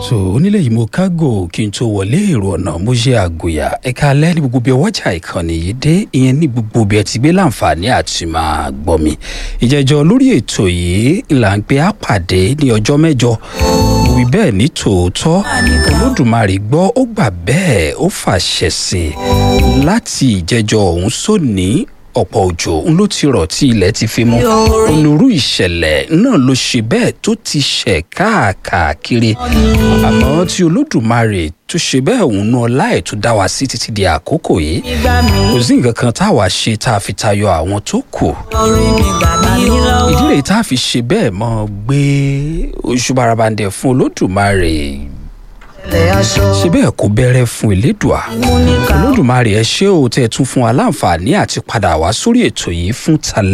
so onílé yìí mo kágò kí n tó wọlé èrò ọ̀nà mo ṣe àgòyà ẹ̀ka alẹ́ ní gbogbo bí ọwọ́jà ìkànnì yìí dé ìyẹn ní gbogbo bí ẹ ti gbé láǹfààní àti máa gbọ́ mi ìjẹ́jọ́ lórí ètò yìí là ń pe àpàdé ní ọjọ́ mẹ́jọ mo wí bẹ́ẹ̀ ní tòótọ́ olódùmarè gbọ́ ó gbà bẹ́ẹ̀ ó fàṣẹ sí i láti ìjẹ́jọ́ ọ̀hún sóní ọ̀pọ̀ òjò ń ló ti rọ̀ tí ilẹ̀ ti fi mú onírú ìṣẹ̀lẹ̀ náà ló ṣe bẹ́ẹ̀ tó ti ṣẹ̀ káàkiri àmọ́ tí olódùmarè tó ṣe bẹ́ẹ̀ òun náà láì tó dá wa sí títí di àkókò yìí kò sí nǹkan kan táwa ṣe tá a fi tayọ àwọn tó kù ìdí rèé tá a fi ṣe bẹ́ẹ̀ mọ́ gbé oṣù barabandẹ̀ fún olódùmarè ṣe bẹ́ẹ̀ kó bẹ̀rẹ̀ fún elédùà olódùmarè ẹ ṣé o tẹ́ ẹ tún fún wa láǹfààní àti padà wá sórí ètò yìí fún talẹ́.